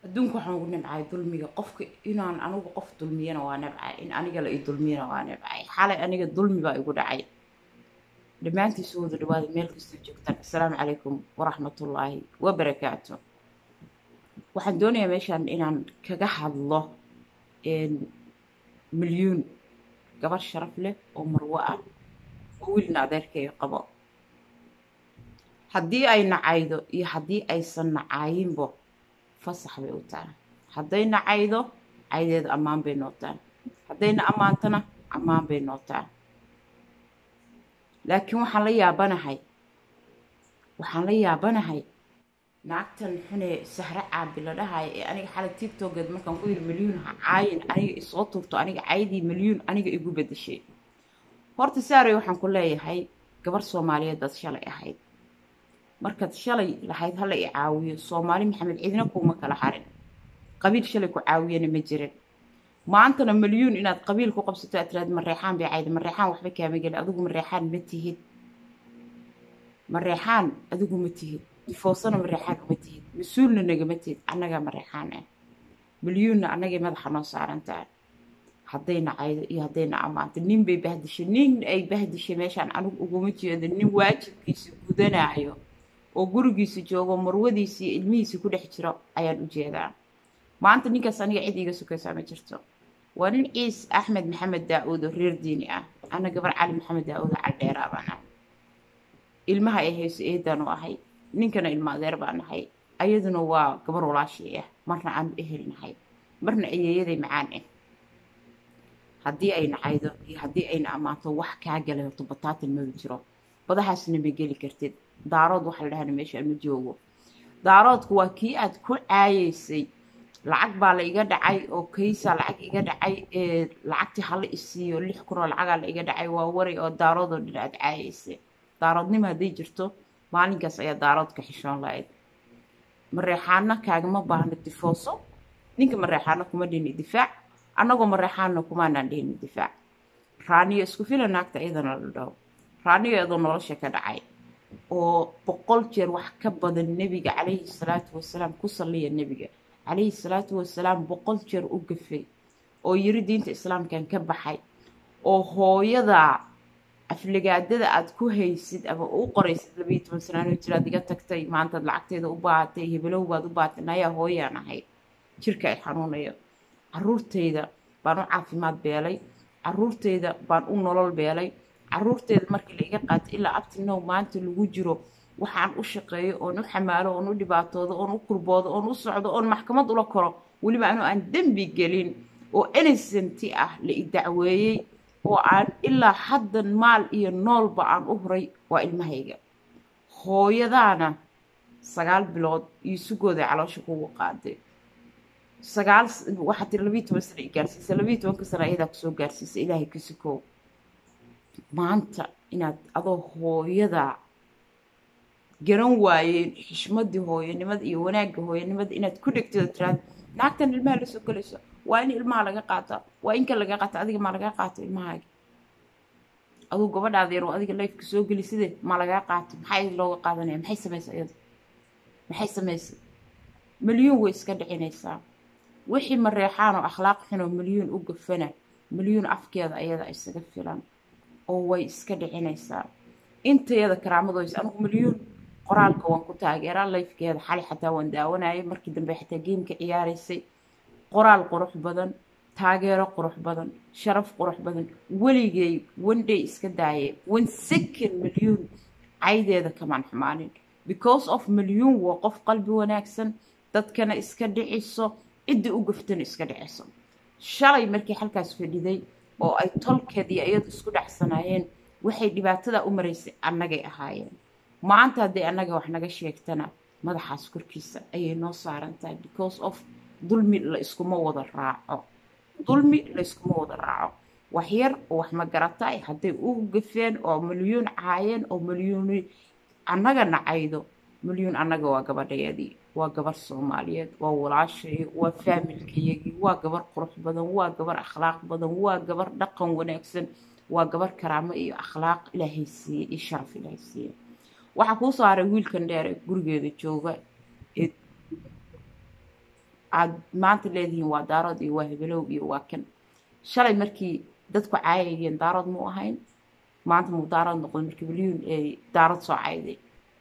adduunka waxaan ugu nabcay dulmiga qofka inaan anigu qof dulmiyana waa nabcay in aniga la i dulmiyana waa nabcay xalay aniga dulmi baa igu dhacay dhammaantii soo wada dhawaada meel kastoo joogtaan assalaamu calaykum waraxmatullaahi wabarakaatu waxaan doonayaa meeshaan inaan kaga hadlo milyuun gabar sharaf leh oo marwo ah oo wiilna adeerkayga qabo haddii ay nacaydo iyo haddii aysan nacaayinbo fasax bay u tahay hadday nacaydo caydeeda ammaan bay noo tahay haddayna ammaantana ammaan bay noo tahay laakiin waxaan la yaabanahay waxaan la yaabanahay naagtan xunee sahre caabi la dhahayo ee aniga xalay tigtogeed markaan ku yidhi milyuun ha caayin aniga isoo turto aniga caydii milyuun aniga igu bedeshay horta saarey waxaan ku leeyahay gabar soomaaliyeed baad shalay ahayd markaad shalay lahayd hala i caawiyo soomaali maxamed cidina kuuma kala harin qabiil shalay ku caawiyana ma jirin maantana milyuun inaad qabiil ku qabsato aad tiraad mareexaan bay cayda mareexaan waxba kaama gelin adigu mareexaan ma tihid mareexaan adigu ma tihid difoosana mareexaan uma tihid mas-uulna nagama tihid annagaa mareexaan ah milyuunna annagay madaxa noo saaran tahay haddayna caydo iyo haddayna ammaanto nin bay bahdishay nin ay bahdishay meeshaan anigu uguma jeedo nin waajibkiisa gudanaayo oo gurigiisa joogo marwadiisa iyo ilmihiisa ku dhex jiro ayaan u jeedaa maanta ninkaas aniga cid iiga sukaysaa ma jirto waa nin ciis axmed maxamed daa-uud oo reer diini ah ana gabar cali maxamed daa-uud oo caldheeraa baan ah ilmaha ay hayso eedaan u ahay ninkana ilma adeer baan nahay ayaduna waa gabar walaashii ah marna aanu ehel nahay marna ayeeyaday macaan ah haddii ay nacaydo iyo haddii ayna ammaanto wax kaa galay horto bataatan maba jiro badahaasna ma geli kartid daarood waxa la dhahana meeshaan ma joogo daaroodku waa kii aad ku caayeysay lacag baa la iga dhacay oo kaysaa lacag iga dhacay ee lacagtii hala isiiyo lix kun oo lacagaa la iga dhacay waa waray oo daaroodoo dhan aad caayeysay daaroodnimo hadday jirto maalinkaas ayaa daaroodka xishoon lahayd mareexaana kaagama baahno difooso ninka mareexaana kuma dhini difaac annagoo mareexaanna kumaanaan dhihni difaac raaniyo isku fila naagta iyadana la dhaho raaniyo iyadoo nolosha ka dhacay oo boqol jeer wax ka badan nebiga calayhi salaatu wasalaam ku salliya nebiga calayhi salaatu wasalaam boqol jeer u gafay oo yiri diinta islaamkan ka baxay oo hooyada afligaadada aad ku haysid ama u qoraysid labayo toban sanaanoo jiraad iga tagtay maantaad lacagteeda u baahatay hebelow baad u baahatay nayaa hooyaan ahayd jirka ay xanuunayo caruurtayda baan u caafimaad beelay caruurtayda baan u nolol beelay caruurteeda markii la iga qaatay ilaa abtinow maanta lagu jiro waxaan u shaqeeyo oon u xamaalo oon u dhibaatoodo oon u kurboodo oon u socdo oon maxkamad ula koro weliba anuu aan dembi gelin oo innocenti ah la i dacweeyey oo aan ilaa haddan maal iyo noolba aan u huray waa ilmahayga hooyadaana sagaal bilood iyo sugooda caloosha kugu qaaday sagaal waxaa tiri labiiyo toban sana i gaarsiisa labiiyo tobanka sana ayadaa kusoo gaarsiisa ilaahay ka sukoow maanta inaad adoo hooyada garan waayeen xishmadii hooyanimada iyo wanaagga hooyanimada inaad ku dhegtida tiraad naagtan ilmaha la soo gelayso waa in ilmaha laga qaata waa inka laga qaata adiga maa lagaa qaato ilmahaaga aduu gabadhaada yar oo adiga lifeka soo geli sidee maa lagaa qaato maxaa looga qaadanaya maxay samaysa iyada maxay samaysay milyuun way iska dhicinaysaa wixii mareexaan oo akhlaaq xun oo milyuun u gafana milyuun afkeeda ayada isaga filan oo way iska dhicinaysaa intayada karaamadoys anigu milyuun qoraalka waan ku taageeraa lifkeeda xali xataa waan daawanayay markii dambe xataa geemka ciyaaraysay qoraal qurux badan taageero qurux badan sharaf qurux badan weligay wandhay iska daayay one second milyuun caydeeda kamaan xumaanin because of milyuun waa qof qalbi wanaagsan dadkana iska dhiciso ciddii u gaftana iska dhiciso shalay markii halkaas fadhiday oo ay tolkeedii iyadu isku dhacsanaayeen waxay dhibaatada u maraysay annagay ahaayeen maanta hadday annaga wax naga sheegtana madaxaas korkiisa ayay noo saaran tahay because of dulmi la iskuma wada raaco dulmi la iskuma wada raaco wax yar oo wax ma garatay hadday u gafeen oo milyuun caayeen oo milyuuni annaga nacaydo milyuun annaga waa gabadhayadii waa gabar soomaaliyeed waa walaashayo waa faamilkayagii waa gabar qurux badan waa gabar akhlaaq badan waa gabar dhaqan wanaagsan waa gabar karaamo iyo akhlaaq ilaahay siiyey iyo sharaf ilaahay siiyey waxaa kuu soo haray wiilkan dheer ee gurigeeda jooga ee aad maanta leedihiin waa daarood iyo waa hebelow iyo waa kan shalay markii dadku caayayeen daarood muu ahayn maanta muu daarood noqday markii milyuun ay daarood soo cayday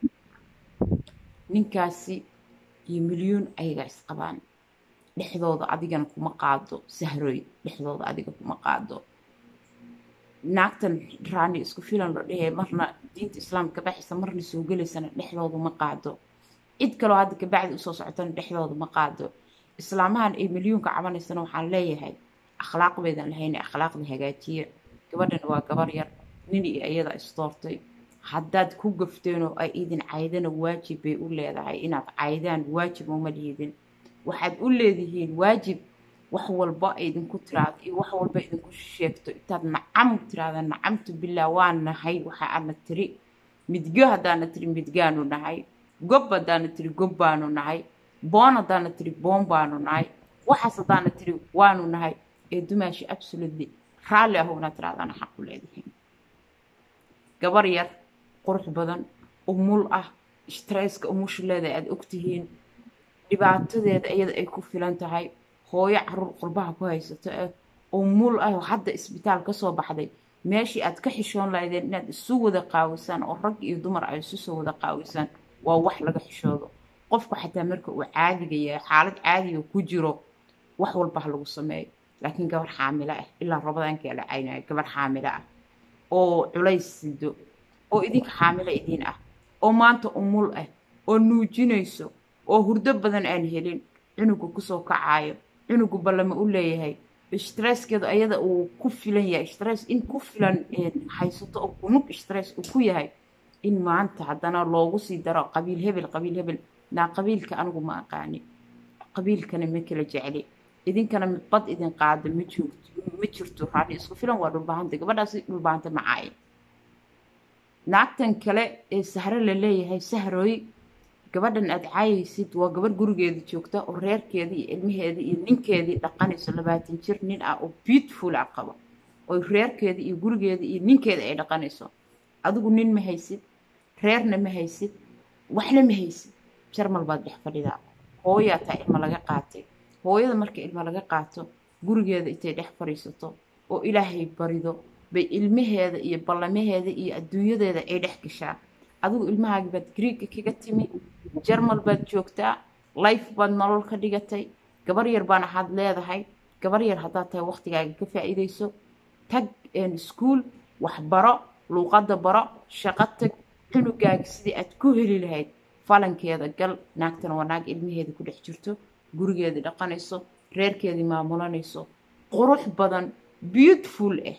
ninkaasi iyo milyuun ayagaa isqabaan dhexdooda adigana kuma qaado sahroy dhexdooda adiga kuma qaado naagtan raani isku filan la dhehee marna diinta islaamka kabaxaysa marna soo gelaysana dhexdooda ma qaado cid kaloo hadda kabacdi usoo socotana dhexdooda ma qaado islaamahan ay milyuunka cabanaysana waxaan leeyahay akhlaaq baydan lahayna akhlaaqda hagaajiya gabadhana waa gabar yar nin iyo iyada isdoortay haddaad ku gafteen oo ay idin caydana waajib bay u leedahay inaad caydaan waajib uma liidin waxaad u leedihiin waajib wax walba idinku tiraado iyo wax walba idinku sheegto intaad nacam tiraada nacamtu bilaa waa nahay waxa aadna tiri midgo haddaana tiri midgaanu nahay gob haddaana tiri gob baanu nahay boon haddaana tiri boon baanu nahay waxaas haddaana tiri waanu nahay ee dumaashi absolutely raalli ah una tiraadana xaq u leedihiin gabar yar qurux badan umul ah stresska umusha leedahay aada ogtihiin dhibaatadeeda iyada ay ku filan tahay hooyo caruur qurbaha ku haysato ah umul ah oo hadda isbitaal kasoo baxday meeshii aad ka xishoon lahaydeen inaad isu wada qaawisaan oo rag iyo dumar ay isu soo wada qaawisaan waa wax laga xishoodo qofku xataa marka uu caadiga yahay xaalad caadiga ku jiro wax walba ha lagu sameeyo laakiin gabar xaamilo ah ilaa rabadaanka la caynayo gabar xaamilo ah oo culays sido oo idinka xaamilo idiin ah oo maanta umul ah oo nuujinayso oo hurdo badan aan helin cunugu kusoo kacaayo cunugu ballama u leeyahay stresskeedu ayada uu ku filan yahay stress in ku filan haysato oo kunug stress uu ku yahay in maanta haddana loogu sii daro qabiil hebel qabiil hebel naa qabiilka anigu ma aqaani qabiilkana ma kala jecli idinkana midbad idin qaada ma joogto ma jirto raali isku filan waa dhulbaahanta gabadhaasi dhulbaahanta macaaye naagtan kale ee sahro la leeyahay sahrooy gabadhan aad caayaysid waa gabadh gurigeeda joogta oo reerkeedii iyo ilmaheedii iyo ninkeedii dhaqanayso labaatan jir nin ah oo beautiful ah qaba oo reerkeedii iyo gurigeedii iyo ninkeeda ay dhaqanayso adigu nin ma haysid reerna ma haysid waxna ma haysid jarmal baad dhex fadhidaa hooyaa taa ilma laga qaatay hooyada marka ilma laga qaato gurigeeda intay dhex fadhiisato oo ilaahay barido bay ilmaheeda iyo ballamaheeda iyo adduunyadeeda ay dhex gashaa adigu ilmahaagi baad griigga kaga timi jarmal baad joogtaa life baad nolol ka dhigatay gabar yar baan ahaad leedahay gabar yar haddaad tahay waqtigaaga ka faa'iidayso tag iskuul waxbaro luuqadda baro shaqo tag cunugaaga sidii aad ku heli lahayd falankeeda gal naagtana waa naag ilmaheeda ku dhex jirto gurigeedii dhaqanayso reerkeedii maamulanayso qurux badan beautiful ah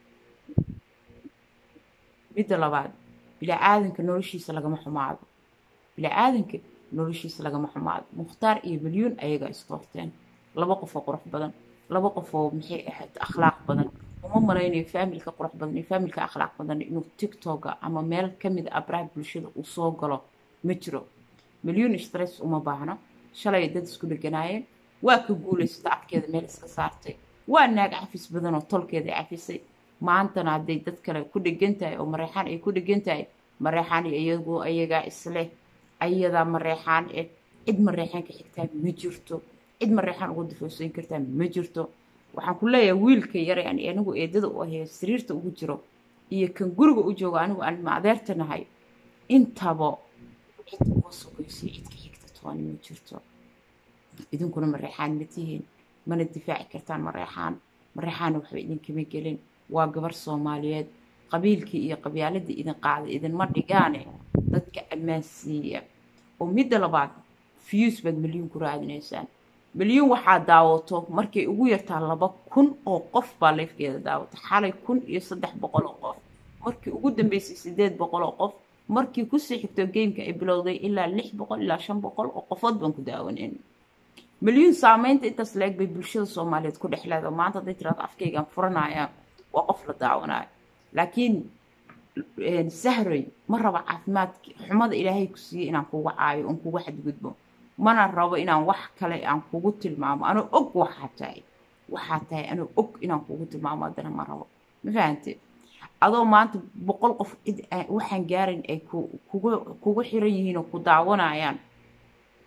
midda labaad bilaa-aadanka noloshiisa lagama xumaado bilaa-aadanka noloshiisa lagama xumaado mukhtaar iyo milyuun ayagaa isdoorteen laba qofoo qurux badan laba qofoo maxay ahayd akhlaaq badan uma malaynayo faamilka qurux badan iyo faamilka akhlaaq badan inuu tiktoka ama meel kamid a abraha bulshada uu soo galo ma jiro milyuun stress uma baahno shalay dad isku dheganaayeen waa ka guulaysata afkeeda meel iska saartay waa naag cafis badan oo tolkeeda cafisay maantana hadday dad kale ku dhegan tahay oo mareexaan ay ku dhegan tahay mareexaan iyagu ayagaa isleh ayadaa mareexaan eh cid mareexaan ka xigtaa ma jirto cid mareexaan ugu difoosayn kartaa ma jirto waxaan ku leeyahay wiilka yare aan anigu eedada u ahee sariirta ugu jiro iyo kan guriga u joogo anigu aan maadeerta nahay intaba cid uga sogaysay cid ka xigta tooni ma jirto idinkuna mareexaan ma tihiin mana difaaci kartaan mareexaan mareexaana waxba idinkama gelin waa gabar soomaaliyeed qabiilkii iyo qabyaaladii idin qaaday idinma dhigaane dadka ammaansiiya oo midda labaad fiyuus baad milyuun ku raadinaysaan milyuun waxaa daawato markay ugu yartaa laba kun oo qof baa leefkeeda daawata xalay kun iyo saddex boqol oo qof markii ugu dambeysay sideed boqol oo qof markii kusii xigto geymka ay bilowday ilaa lix boqol ilaa shan boqol oo qofood baan ku daawanayn milyuun saameynta intaas la-eg bay bulshada soomaaliyeed ku dhex leedahay maanta hadday tiraado afkaygaan furanaya waa qof la daawanayo laakiin sahroy ma rabo caafimaadki xumada ilaahay ku siiyey inaan kugu caayo oon kugu xadgudbo mana rabo inaan wax kale aan kugu tilmaamo anoo og waxaa tahay waxaa tahay anoo og inaan kugu tilmaamo haddana ma rabo ma fahante adoo maanta boqol qof cid waxaan gaarin ay kugu kugu xiran yihiin oo ku daawanayaan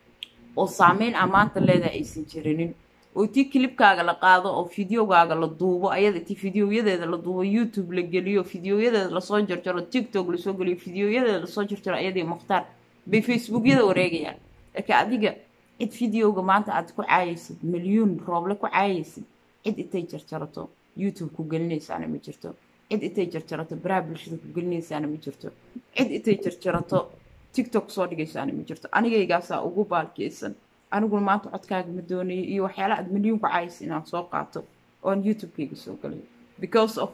oo saameyn ammaanta leedaha aysan jirinin oo tii kilibkaaga la qaado oo fideogaaga la duubo ayada tii fideoyadeeda la duubo youtube la geliyo fideoyadeeda lasoo jarjaro tiktok lasoo geliyo fideoyadeeda lasoo jarjaro ayadii mukhtaar bay facebookyada wareegayaan laakiin adiga cid fideoga maanta aad ku caayaysid milyuun rooble ku caayaysid cid intay jarjarato youtube ku gelinaysaana ma jirto cid intay jarjarato baraha bulshada ku gelinaysaana ma jirto cid intay jarjarato tiktok soo dhigaysaana ma jirto anigaygaasaa ugu baalkeysan aniguna maanta codkaaga ma doonayo iyo waxyaala aad milyuun ku caayaysa inaan soo qaato oon youtube-kayga soo galay because of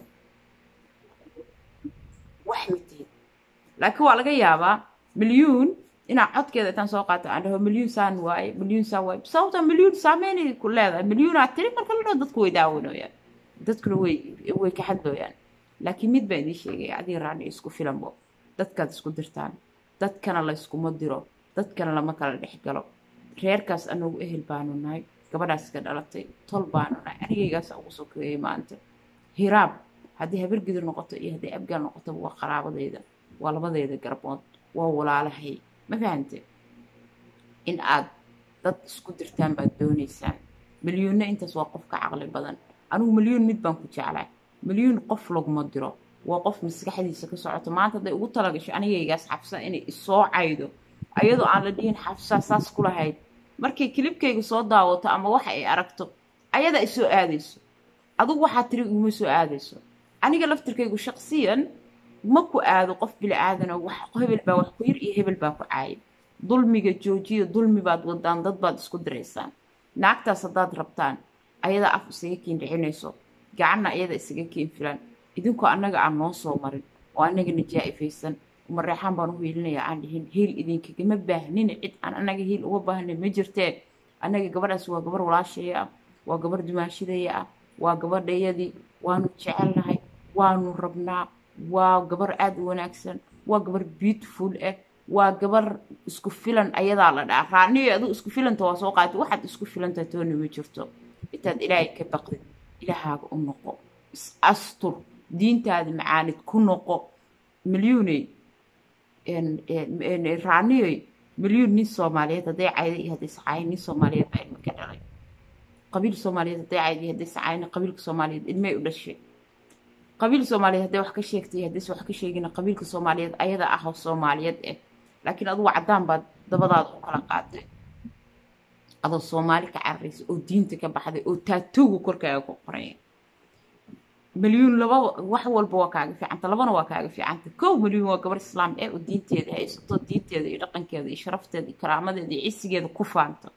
wax mitiid laakiin waa laga yaabaa milyuun inaa codkeeda intaan soo qaato aan dhaho milyuun saan waaye milyuun saan waaye sababta milyuun saameynay ku leedahay milyuunaa tiri marka la dhaho dadku way daawanooyaan dadkuna way way ka hadlooyaan laakiin mid baa idiin sheegaya adiga raani isku filanbo dadkaad isku dirtaan dadkana la yskuma diro dadkana lama kala dhex galo reerkaas anagu ehel baanu nahay gabadhaas iska dhalatay tol baanu nahay anigaygaas ugu sokeeyay maanta hiraab haddii habargidur noqoto iyo haddii abgaal noqotaba waa qaraabadeyda waa labadeeda garbood waa walaalahay ma fahante in aad dad isku dirtaan baad doonaysaan milyuunna intaas waa qof ka caqli badan anigu milyuun mid baan ku jeclay milyuun qof laguma diro waa qof maskaxdiisa ka socoto maanta hadday ugu talagasho anigaygaas xabsa inay isoo caydo ayadoo aan la dhihin xabsaa saas ku lahayd markay kilibkayga soo daawato ama waxa ay aragto ayadaa isoo aadayso adugu waxaa tiri iguma soo aadayso aniga laftirkaygu shaqsiyan ma ku aado qof bili aadana wax hebel baa wax ku yir iyo hebel baa ku caayib dulmiga joojiya dulmi baad wadaan dad baad isku diraysaan naagtaas haddaad rabtaan ayadaa af isaga kiin dhicinayso gacanna ayada isaga kiin filan idinkoo annaga aan noo soo marin oo annagana jaa-ifaysan mareexaan baan u hiilinaya aan dhihin hiil idinkagama baahnina cid aan annaga hiil uga baahnay ma jirtee annaga gabadhaas waa gabar walaashaya ah waa gabar dumaashidaya ah waa gabadhayadii waanu jecelnahay waanu rabnaa waa gabar aada u wanaagsan waa gabar beautiful ah waa gabar isku filan ayadaa la dhaca raaniyo adigu isku filanta waa soo qaatay waxaad isku filanta toona ma jirto intaad ilaahay ka baqdid ilaahaaga u noqo is astur diintaada macaanid ku noqo milyuuney raaniyoy milyuun nin soomaaliyeed hadday cayda iyo hadday sacaayin nin soomaaliyeed baa ilma ka dhalay qabiil soomaaliyeed hadday cayda iyo hadday sacaayin qabiilka soomaaliyeed ilmay u dhashay qabiil soomaaliyeed hadday wax ka sheegtay iyo haddayse wax ka sheegina qabiilka soomaaliyeed ayada ah oo soomaaliyeed ah laakiin adugu caddaan baad dabadaada u kala qaaday adoo soomaali ka cararaysa oo diinta ka baxday oo taatooga korkaaga ku qoraya milyuun laba wax walba waa kaaga fiicanta labana waa kaaga fiicanta kow milyuun waa gabar islaam eh oo diinteeda haysato diinteeda iyo dhaqankeeda iyo sharafteeda iyo karaamadeeda iyo cisigeeda ku faanta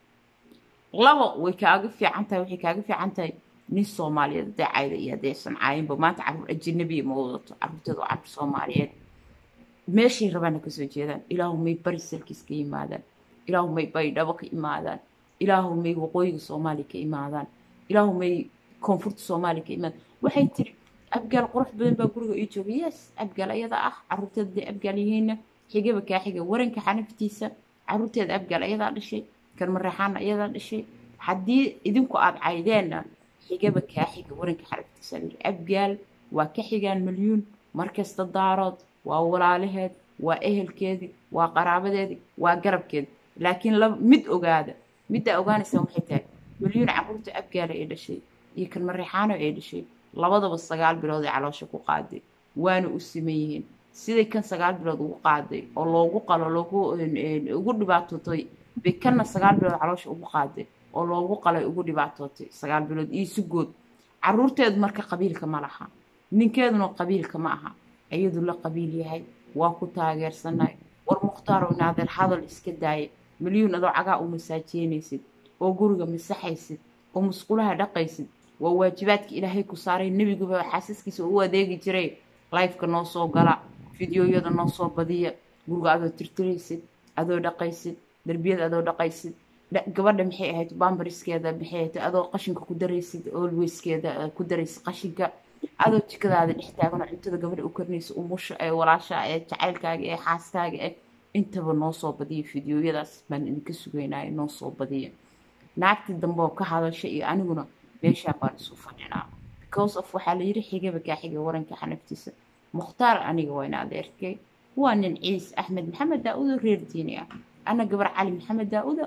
laba way kaaga fiican tahay waxay kaaga fiican tahay nin soomaaliyeed hadday cayda iyo haddaysan caayinba maanta carruur ajanabiya ma wadato carruurteeda waa carruur soomaaliyeed meeshay rabaana kasoo jeedaan ilaahu may bari salkiis ka yimaadaan ilaahu may baydhabo ka imaadaan ilaahu may waqooyiga soomaaliya ka imaadaan ilaahu may koonfurta soomaaliya ka imaadaan waxay tiri abgaal qurux badan baa guriga ii jooga yes abgaal ayada ah carruurteeda day abgaal yihiinna xigaba kaa xiga waranka xanaftiisa carruurteeda abgaal ayadaa dhashay karmareexaana ayadaa dhashay haddii idinku aada caydeenna xigaba kaa xiga waranka xanaftiisa abgaal waa ka xigaan milyuun markasta daarood waa walaalaheed waa ehelkeedii waa qaraabadeedii waa garabkeedi laakiin mid ogaada middaa ogaanaysaan waxay tahay milyuun carruurta abgaala ee dhashay iyo karmareexaano ee dhashay labadaba sagaal bilood ee caloosha ku qaaday waana u siman yihiin siday kan sagaal bilood ugu qaaday oo loogu qalo loogu ugu dhibaatootay bay kanna sagaal bilood caloosha ugu qaaday oo loogu qalay ugu dhibaatootay sagaal bilood iyo sugood carruurteedu marka qabiilka ma laha ninkeeduna qabiilka ma aha iyadu la qabiil yahay waa ku taageersanay war mukhtaaro naadeer hadal iska daaya milyuun adoo cagaa u masaajeynaysid oo guriga masaxaysid oo musqulaha dhaqaysid waa waajibaadka ilaahay ku saaray nebiguba xaasaskiisa u adeegi jiray lifeka noo soo gala fideoyada noo soo badiya guriga adoo tirtiraysid adoo dhaqaysid derbiyada adoo dhaqaysid gabadha maxay ahayd bambariskeeda maxay ahayd adoo qashinka ku daraysid olweyskeeda ku daraysid qashinka adoo jikadaada dhex taaganoo cuntada gabadha u karinaysa umusha ee walaasha ee jacaylkaaga ee xaaskaaga eh intaba noo soo badiya fideoyadaas baan idinka sugaynaya noo soo badiya naagtii dambe oo ka hadasha iyo aniguna meeshaan baan isu fadhinaa because of waxaa la yidhi xigaba kaa xiga waranka xanaftiisa mukhtaar aniga waa in adeerkay waa nin ciis axmed maxamed daa-udo reer diini ah ana gabar cali maxamed daa-uda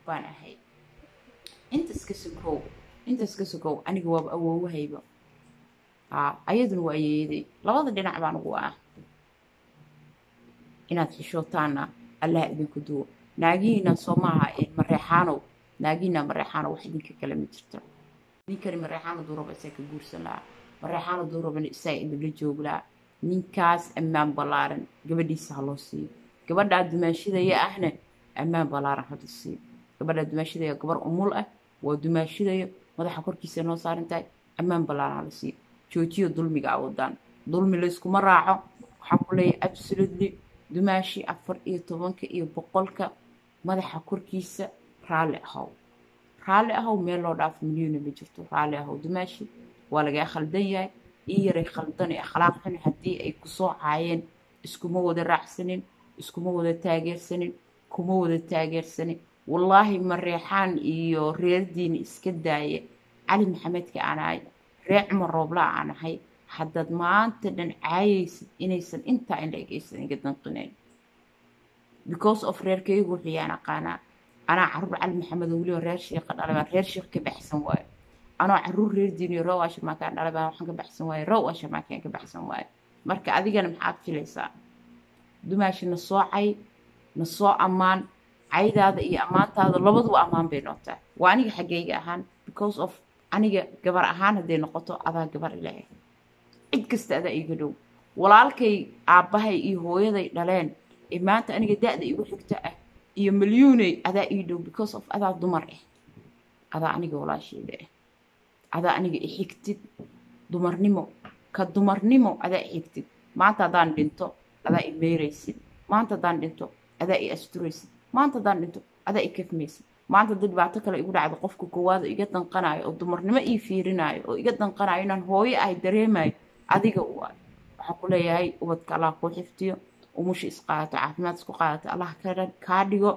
baan ahay inta iska sokow inta iska sokow aniga waaba awoowahayba haa ayaduna waa yeeday labada dhinac baan ugu ah inaad xishootaanna allaha idinku duwo naagihiina soo maaha mareexaanow naagihiina mareexaanow wax idinka kale ma jirto ninkani mareexaano duuraba isaa ka guursan lahaa mareexaano duurabana isaa idinla joog lahaa ninkaas ammaan ballaaran gabadhiisa ha loo siiyo gabadhaa dumaashidaya ahna ammaan ballaaran hada siiyo gabadhaa dumaashidaya gabar umul ah waa dumaashidayo madaxa korkiisa noo saaran tahay ammaan ballaaran hala siiyo joojiyo dulmiga awoodaan dulmi layskuma raaco waxaan ku leeyahay absolutely dumaashi afar iyo tobanka iyo boqolka madaxa korkiisa raalli ahow raalli ahow meel loo dhaafo milyuuna ma jirto raalli ahow dumaashi waa lagaa khaldan yahay ii yaray khaldan ee akhlaaq xun haddii ay kusoo caayeen iskuma wada raacsanin iskuma wada taageersanin kuma wada taageersanin wallaahi mareexaan iyo reerdiina iska daaya cali maxamedka aan ahay reer cumar rooblaa aan ahay haddaad maanta dhan caayaysid inaysan intaa in la egaysan iga danqinayn because of reerkaygu wuxuu yaan aqaanaa anaa caruur cali maxamed oo weliba reer sheekha dhalay baan reer sheekh ka baxsan waayo anoo caruur reer diiniyo row ashirmaakaan dhalay baan waxaan ka baxsan waayo row ashirmaakaan ka baxsan waayo marka adigana maxaad filaysaa dumaashi na soo cay na soo ammaan caydaada iyo ammaantaada labaduba ammaan bay noqotaa waa aniga xaggayga ahaan because of aniga gabar ahaan hadday noqoto adaa gabar ilaahay cid kasta adaa iiga dhow walaalkay aabbahay iyo hooyaday dhaleen ee maanta aniga da-da igu xigta ah iyo milyuuney adaa ii dhow because of adaa dumar ah adaa aniga walaasheeda ah adaa aniga i xigtid dumarnimo ka dumarnimo adaa i xigtid maanta haddaan dhinto adaa i meeraysid maanta haddaan dhinto adaa i asturaysid maanta haddaan dhinto adaa i kafmaysid maanta haddii dhibaato kale igu dhacdo qofka koowaad oo iga danqanayo oo dumarnimo ii fiirinayo oo iga danqanayo inaan hooyo ahay dareemayo adiga u ah waxaan ku leeyahay ubadka allah kuu xifdiyo umusha isqaadato caafimaad isku qaadato allah kaa dhigo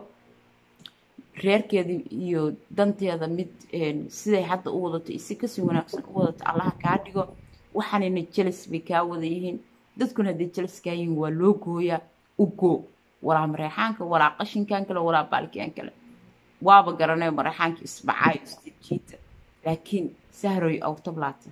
reerkeeda iyo danteeda mid siday hadda u wadato isi kasii wanaagsan u wadato allaha kaa dhigo waxaanayna jelis bay kaa wada yihiin dadkuna hadday jelis kaa yihiin waa loo gooyaa u goo walaa mareexaanka walaa qashinkan kale walaa baalkiyan kale waaba garanayo mareexaanka isbacaayo isjijiita laakiin sahroy awtablaata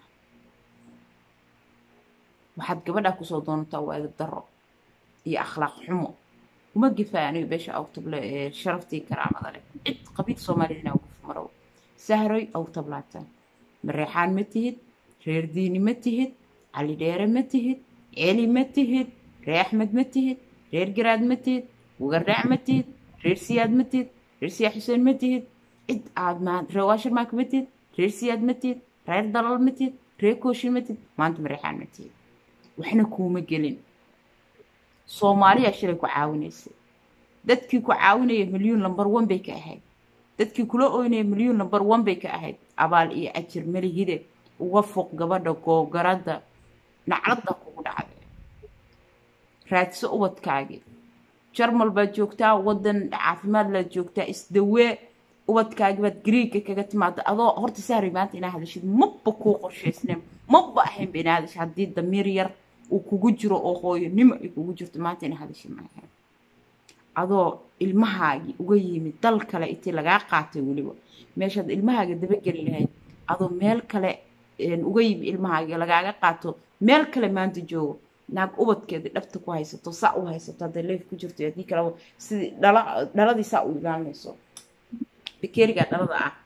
waxaad gabadhaa kusoo doonataa waa edab darro iyo akhlaaq xumo uma gifaayo aniga beesha awtable ee sharaftii karaamada leh cid qabiil soomaaliyad inaan guf marow sahroy awtablaata mareexaan ma tihid reer diini ma tihid cali dheere ma tihid celi ma tihid reer axmed ma tihid reer garaad ma tihid wagardhaac ma tihid reer siyaad ma tihid reer siyaad xuseen ma tihid cid aad maa reer waashirmaanka ma tihid reer siyaad ma tihid reer dalal ma tihid reer kooshin ma tihid maanta mareexaan ma tihid waxna kuuma gelin soomaaliya shilay ku caawinaysay dadkii ku caawinaya milyuun lambar one bay ka ahayd dadkii kula oynaya milyuun lambar one bay ka ahayd abaal iyo ajir malihide uga foq gabadha googaradda nacladda kugu dhacday raadso ubadkaagii jarmal baad joogtaa waddan caafimaad laad joogtaa isdawee ubadkaagi baad gariigga kaga timaada adoo horta saaray maanta inaa hadashid maba kuu qorshaysneen maba ahaynba inaa hadashid haddii damiir yar uu kugu jiro oo hooyonimo ay kugu jirto maanta inaa hadashid maahayn adoo ilmahaagii uga yimid dal kale intii lagaa qaatay weliba meeshaad ilmahaaga dabageli lahayd adoo meel kale uga yimid ilmahaagii lagaaga qaato meel kale maanta joogo naag ubadkeeda dhabta ku haysato saa u haysato hadday leef ku jirto haddii kaleba sidii dhala dhaladii saa u ilaalinayso bikerigaa dhalada ah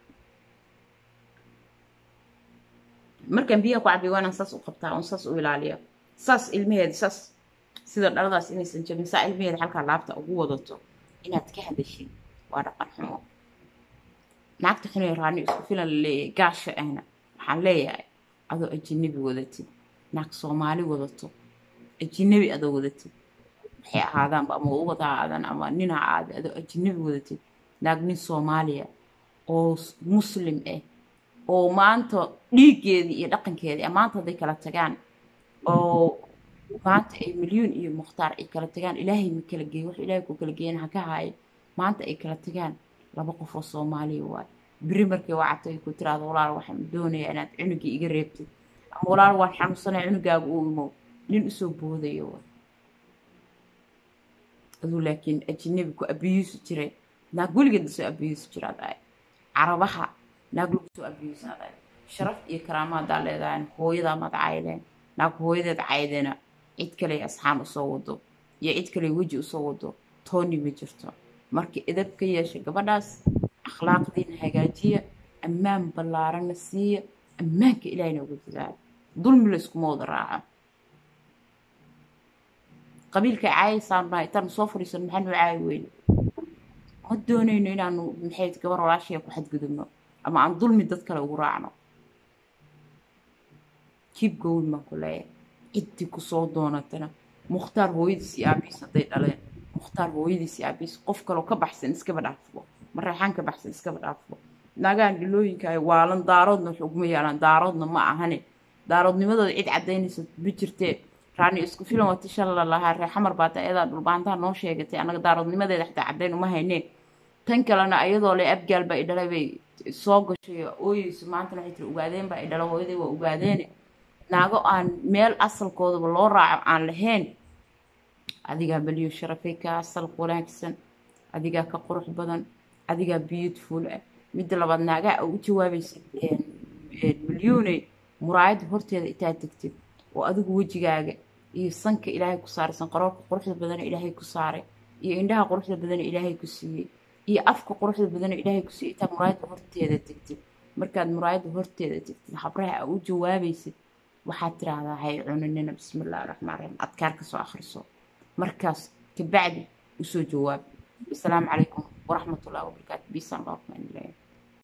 markaan biyaha ku cabiyo waa inaan saas u qabtaa oon saas u ilaaliya saas ilmaheeda saas sida dhaladaas inaysan jabin saa ilmaheeda halkaa laabta ugu wadato inaad ka hadashid waa dhaqan xumo naagta xunee raani isku filan la leeyahay gaasha ahna waxaan leeyahay adoo ajinabi wadatid naag soomaali wadato ajinabi adoo wadatid waxay ahaadaanba ama ubad ha aadan ama nin ha aada adoo ajinabi wadatid naag nin soomaaliya oo muslim ah oo maanta dhiiggeedii iyo dhaqankeedii maanta hadday kala tagaan oo maanta ay milyuun iyo mukhtaar ay kala tagaan ilaahay ma kala geey wax ilaahay ku kala geeyana ha ka haayo maanta ay kala tagaan laba qof oo soomaaliya waay beri markay wacata ay ku tiraado walaal waxaan doonayaa inaad cunugii iga reebtid ama walaal waan xanuunsanaya cunugaaga uu imow nin usoo boodayo waay aduu laakiin ajinabi ku abiyuusi jiray naag weligeed lasoo abiyuusi jiraad ahay carabaha naag lagu soo abiyuusaad ahay sharaf iyo karaama haddaa leedahay hooyadaa maad caydeen naag hooyadeed caydena cid kale asxaan usoo wado iyo cid kale weji usoo wado tooni ma jirto marka edab ka yeesha gabadhaas akhlaaqdiina hagaajiya ammaan ballaarana siiya ammaanka ilaahina uga dadaala dulmi la iskuma wada raaco qabiilka caayaysaan nahay intaan soo fadhiisan maxaanu caayi weyne ma doonayno inaanu maxay gabar walaashaya ku xadgudubno ama aan dulmi dad kale ugu raacno kiib gowin baan ku leeyahay ciddii kusoo doonatana mukhtaar hooyadiis iyo aabiis hadday dhaleen mukhtaar hooyadiis iyo aabiis qof kaloo ka baxsan iskaba dhaafbo mareexaan ka baxsan iskaba dhaafbo nagaan dhilooyinka ay waalan daaroodna wax uguma yaalaan daaroodna ma ahane daaroodnimadooda cid caddaynaysa ma jirtee raani isku filan wati shala lahaa ree xamar baata ayadaa dhulbaantaa noo sheegatay annaga daaroodnimadeeda xitaa caddayn uma hayneen tan kalena ayadoo le abgaal baa i dhalay bay soo gashay ooyeyso maantana waxay tiri ogaadeen baa i dhala hooyaday waa ogaadeene naago aan meel asalkoodaba loo raaco aan lahayn adigaa beliyo sharafay ka asal wanaagsan adigaa ka qurux badan adigaa beautiful ah midda labaad naagaa u jawaabaysa milyuuney muraayadda horteeda intaad tegtid oo adigu wejigaaga iyo sanka ilaahay ku saaraysan qaroorka quruxda badana ilaahay ku saaray iyo indhaha quruxda badana ilaahay ku siiyey iyo afka quruxda badana ilaahay ku siiyey intaad muraayadda horteeda tegtid markaad muraayadda horteeda tegtid habraha aa u jawaabaysid waxaad tiraahdaa hay cunanina bismi illahi raxmaan raxiim adkaar ka soo akhriso markaas kabacdi usoo jawaab asalaamu calaykum waraxmatullahi wabarakaatu biisan loo